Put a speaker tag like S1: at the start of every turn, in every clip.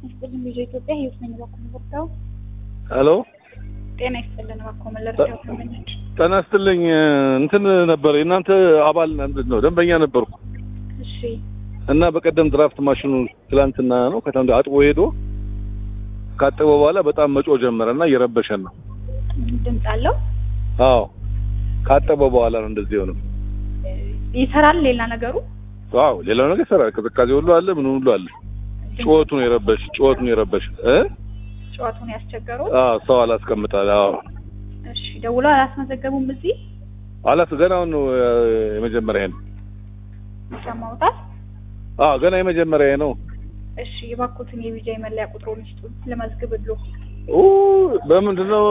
S1: ይስጥልን ልጅ ኢትዮጵያ ህይወት ነኝ እባክዎ መለርዳው
S2: ሄሎ
S1: ጤና ይስጥልን እባክዎ መለርዳው ደንበኞች
S2: ጤና ይስጥልኝ እንትን ነበር የእናንተ አባል ምንድን ነው ደንበኛ ነበርኩ
S1: እሺ
S2: እና በቀደም ድራፍት ማሽኑ ትላንትና ነው ከትናንት አጥቦ ሄዶ ካጠበ በኋላ በጣም መጮህ ጀመረ እና እየረበሸን ነው
S1: ድምፅ አለው
S2: አዎ ካጠበ በኋላ ነው እንደዚህ የሆነው
S1: ይሰራል ሌላ ነገሩ
S2: አዎ ሌላው ነገር ይሰራል ቅዝቃዜ ሁሉ አለ ምን ሁሉ አለ ጩኸቱ ነው የረበሽ ጩኸቱ ነው የረበሽ እ
S1: ጨዋታውን ያስቸገሩ
S2: አዎ ሰው አላስቀምጣል አዎ
S1: እሺ ደውሎ አላስመዘገቡም እዚህ
S2: አላስ ገና አሁን ነው የመጀመሪያ ነው
S1: ይሰማውታል
S2: አዎ ገና የመጀመሪያ ነው
S1: እሺ የባኮትን የቪዛ መለያ ቁጥሩን ይስጡን ለመዝግብሎ
S2: ኡ በምንድን ነው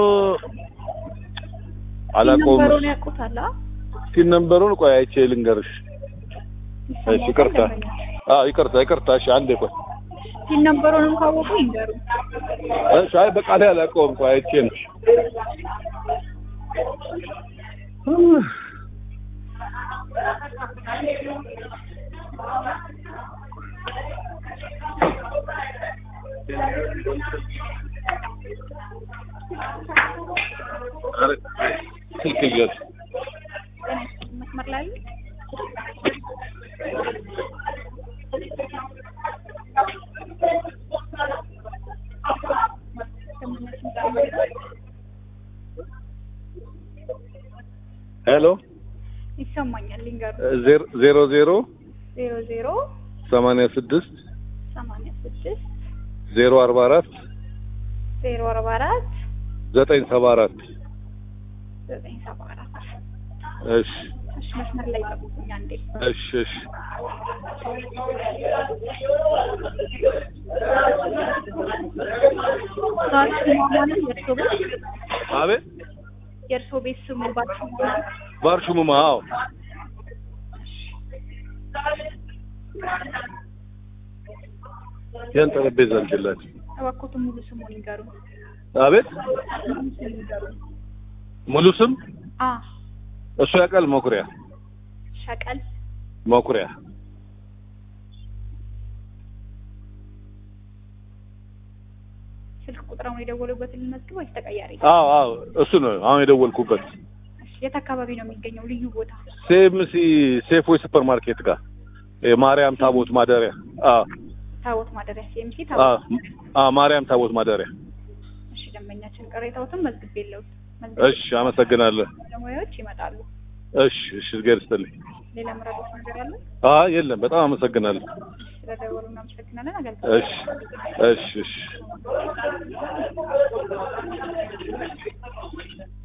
S2: አላውቀውም
S1: ነምበሩን ያውቁታል አ?
S2: እስኪ ነምበሩን ቆይ አይቼ ልንገርሽ እሺ
S1: ይሰማዎታል
S2: ይቅርታ
S1: ደንበኛ?
S2: አዎ ይቅርታ ይቅርታ እሺ አንዴ ቆይ
S1: ሲል ነምበሩንም ካወቁ ይንገሩ
S2: እሺ አይ በቃ ላይ አላውቀውም ቆይ አይቼ ነው ኧረ ስልክ እያዝ
S1: መስመር ላይ አሉ?
S2: ሄሎ
S1: ይሰማኛል ይንገሩ
S2: ዜሮ ዜሮ ዜሮ
S1: ዜሮ ዜሮ
S2: ሰማንያ ስድስት
S1: ሰማንያ ስድስት
S2: ዜሮ አርባ አራት
S1: ዜሮ አርባ አራት
S2: ዘጠኝ ሰባ አራት
S1: ዘጠኝ ሰባ አራት
S2: እሺ
S1: እሺ መስመር ላይ ጠብቁኝ አንዴ
S2: እሺ እሺ
S1: ባርሹማ ማለት የእርሶ ቤት
S2: አቤት
S1: የእርሶ ቤት ስሙ ባርሹማ ማለት
S2: ባርሹሙማ አዎ ያን ጠረጴዛ እንችላለን
S1: እባክዎትን ሙሉ ስሙን ይንገሩ
S2: አቤት
S1: ሙሉ ስሙን ይንገሩ
S2: ሙሉ ስም
S1: አ
S2: እሱ ያውቃል መኩሪያ
S1: ሸቀል
S2: መኩሪያ
S1: ስልክ ቁጥራውን የደወሉበትን ልመዝግብ ወይስ ተቀያሪ
S2: አዎ አዎ እሱ ነው አሁን የደወልኩበት
S1: እሺ የት አካባቢ ነው የሚገኘው ልዩ ቦታ
S2: ሴምሲ ሴፎይ ሱፐር ማርኬት ጋር የማርያም ታቦት ማደሪያ አዎ
S1: ታቦት ማደሪያ ሲኤምሲ
S2: አዎ
S1: ታቦት
S2: አዎ ማርያም ታቦት ማደሪያ
S1: እሺ ደንበኛችን ቅሬታዎትን መዝግቤ የለውት
S2: እሺ አመሰግናለሁ
S1: ባለሙያዎች ይመጣሉ
S2: እሺ እሺ እግዚአብሔር ይስጥልኝ
S1: ሌላ መረጃዎች ነገር አለ
S2: አይ የለም በጣም አመሰግናለሁ
S1: ስለደወሉ እናመሰግናለን አገልግሎት
S2: እሺ እሺ እሺ